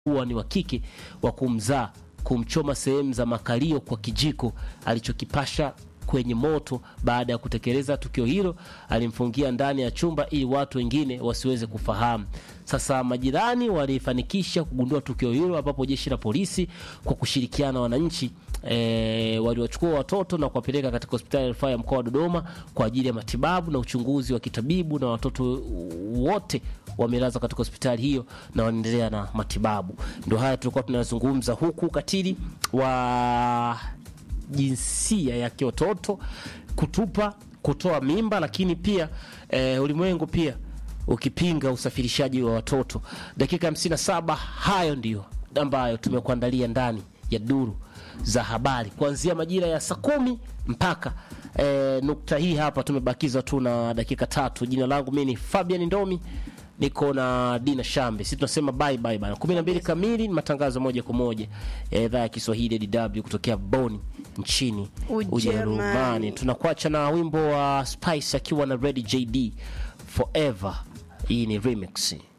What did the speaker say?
kuwa ni wa kike wa kumzaa kumchoma sehemu za makalio kwa kijiko alichokipasha kwenye moto. Baada ya kutekeleza tukio hilo, alimfungia ndani ya chumba ili watu wengine wasiweze kufahamu. Sasa majirani walifanikisha kugundua tukio hilo, ambapo jeshi la polisi kwa kushirikiana na wananchi e, waliwachukua watoto na kuwapeleka katika hospitali ya rufaa ya mkoa wa Dodoma kwa ajili ya matibabu na uchunguzi wa kitabibu, na watoto wote wamelazwa katika hospitali hiyo na wanaendelea na matibabu. Ndio haya tulikuwa tunazungumza, huku ukatili wa jinsia ya kiototo kutupa, kutoa mimba, lakini pia e, ulimwengu pia ukipinga usafirishaji wa watoto. Dakika 57 hayo ndiyo ambayo tumekuandalia ndani ya duru za habari kuanzia majira ya saa kumi mpaka e, nukta hii hapa. Tumebakiza tu na dakika tatu. Jina langu mimi ni Fabian Ndomi, niko na Dina Shambe. Sisi tunasema bye bye bana. 12 kamili ni matangazo moja kwa moja ya idhaa ya Kiswahili ya DW kutokea Bonn nchini Ujerumani. Tunakuacha na wimbo wa Spice akiwa na Red JD Forever. Hii ni remix.